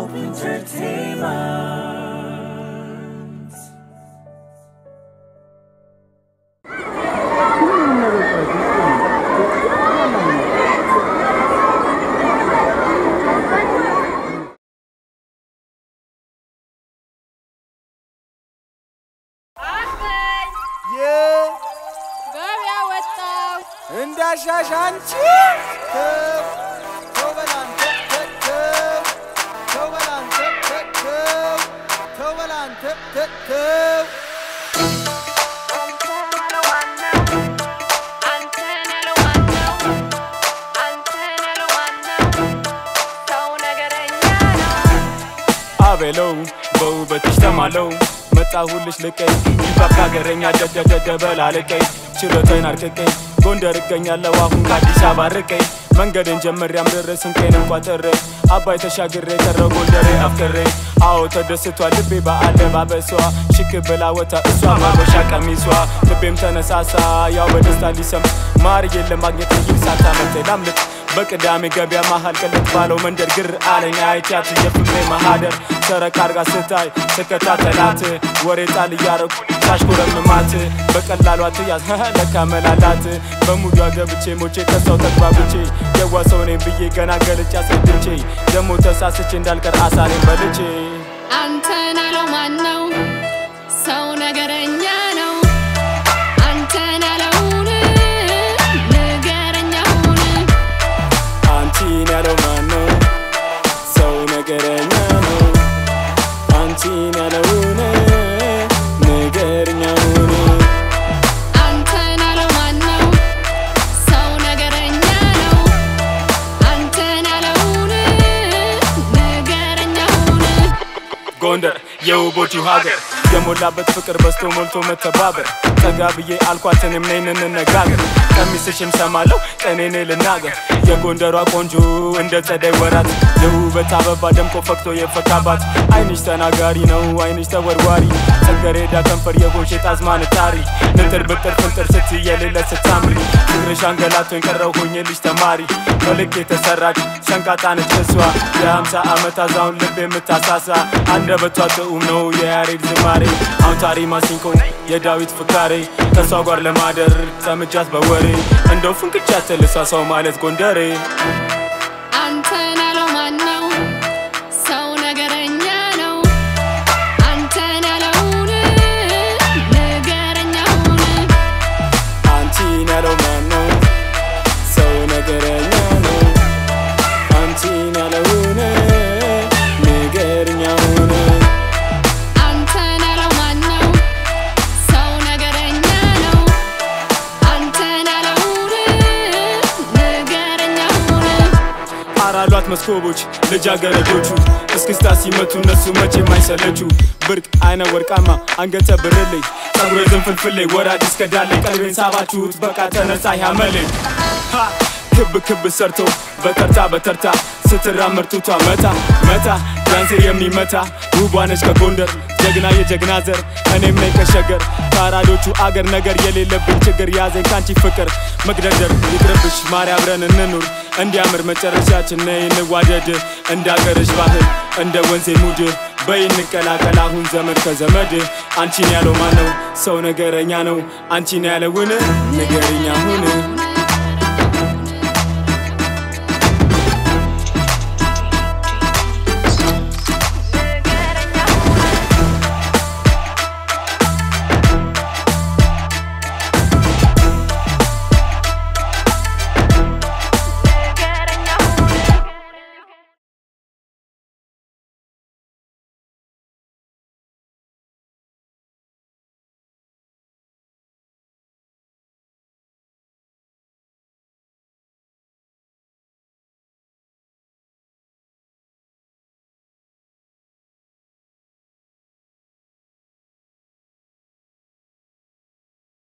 Hope Entertainment. ገበያ ወጣው እንዳሻሽ አንቺ ተው በል አንተ ተው ተው በል አንተ ተው ተው በል አንተ ተው አቤለው በውበትሽ ተማለው መጣሁልሽ ልቀይ ይባብ ሀገረኛ ደደደደበል አልቀይ ችሎታዬን አርቅቀይ ጎንደር እገኛለሁ አሁን ከአዲስ አበባ ርቀይ መንገድን ጀምሬ አምርሬ ስንቄን እንቋጥሬ አባይ ተሻግሬ ቀረው ጎንደሬ አፍቅሬ አዎ ተደስቷል ልቤ በአለባበሷ ሽክ ብላ ወታ እሷ ማበሻ ቀሚሷ ልቤም ተነሳሳ ያው በደስታ ሊሰም ማርዬን ለማግኘት ይል ሳታመቴ ላምልጥ በቅዳሜ ገበያ መሃል ቅልጥ ባለው መንደር ግር አለኝ አይቻት የፍቅሬ ማሃደር ሰረቅ አርጋ ስታይ ስከታተላት ወሬ ጣል እያረኩ ሳሽኮረምማት በቀላሏ ትያዝ ለካ መላላት በሙዷ ገብቼ ሞቼ ከሰው ተግባብቼ የዋ ሰው ነኝ ብዬ ገና ገልጬ አስረድቼ ደሞ ተሳስቼ እንዳልቀር አሳሬን በልቼ አንተን ያለው ማን ነው? ሰው ነገረኛ ነው። አንተን ያለውን ንገረኛውን አንቺን ያለው ማን ነው? ሰው ነገረኛ ነው። አንቺን ያለውን ንገርኛውን አንተን ያለው ማን ነው? ሰው ነገረኛ ነው። አንተን ያለውን ንገረኛውን ጎንደር የውቦቹ ሀገር የሞላበት ፍቅር በስቶ ሞልቶ መተባበር ጠጋ ብዬ አልኳትን እምነይን እንነጋገር ቀሚስሽም ሰማለሁ ቀኔኔ ልናገር የጎንደሯ ቆንጆ እንደ ጸደይ ወራት የውበት አበባ ደምቆ ፈክቶ የፈካባት አይንሽ ተናጋሪ ነው አይንሽ ተወርዋሪ ጽጌረዳ ከንፈር የጎንሽ ጣዝማን ታሪ ንጥር ብጥር ፍንጥር ስትይ የሌለ ስታምሪ ፍቅርሽ አንገላቶኝ ቀረው ሆኜልሽ ተማሪ በልክ የተሰራች ሸንቃጣ ነች እሷ የሀምሳ ዓመት አዛውን ልብ የምታሳሳ አንደበቷ ጥዑም ነው የያሬድ ዝማሬ አውታሪ ማሲንቆ የዳዊት ፍካሬ ከእሷ ጋር ለማደር ሰምጃት በወሬ እንደው ፍንክቻ ተልሳ ሰው ማለት ጎንደሬ አንተን ያለው ማን ነው? ሰው ነገረኛ ነው። አንተን ያለውን ንገረኛውን አንቺን ያለው ማን ነው? ሰው ነገረኛ ነው። አንቺን ያለውን ንገርኛውን አንተን ያለው ማን ነው? ሰው ነገረኛ ነው። አንተን ያለውን ንገረኛውን አራሏት መስኮቦች ልጃገረዶቹ እስክስታ ሲመቱ እነሱ መቼ የማይሰለቹ ብርቅ አይነ ወርቃማ አንገተ ብርልኝ ጸጉረ ዝንፍልፍሌ ወራጅ እስከ ዳሌ ቀልቤን ሳባችሁት በቃ ተነሳ ያመልኝ ሃ ክብ ክብ ሰርቶ በተርታ በተርታ ስትራመድ ቱቷ መታ መታ ዳንሴ የሚመታ ውቧ ነች ከጎንደር ጀግና የጀግና ዘር እኔም ነኝ ከሸገር ከአራዶቹ አገር ነገር የሌለብኝ ችግር ያዘኝ ካንቺ ፍቅር መግደርደር ይቅርብሽ ማርያ አብረን እንኑር እንዲያምር መጨረሻችን ነይ እንዋደድ እንደ አገርሽ ባህል እንደ ወንዜ ሙድ በይ እንቀላቀል አሁን ዘመድ ከዘመድ አንቺን ያለው ማን ነው ሰው ነገረኛ ነው አንቺን ያለውን ንገርኛ ሁን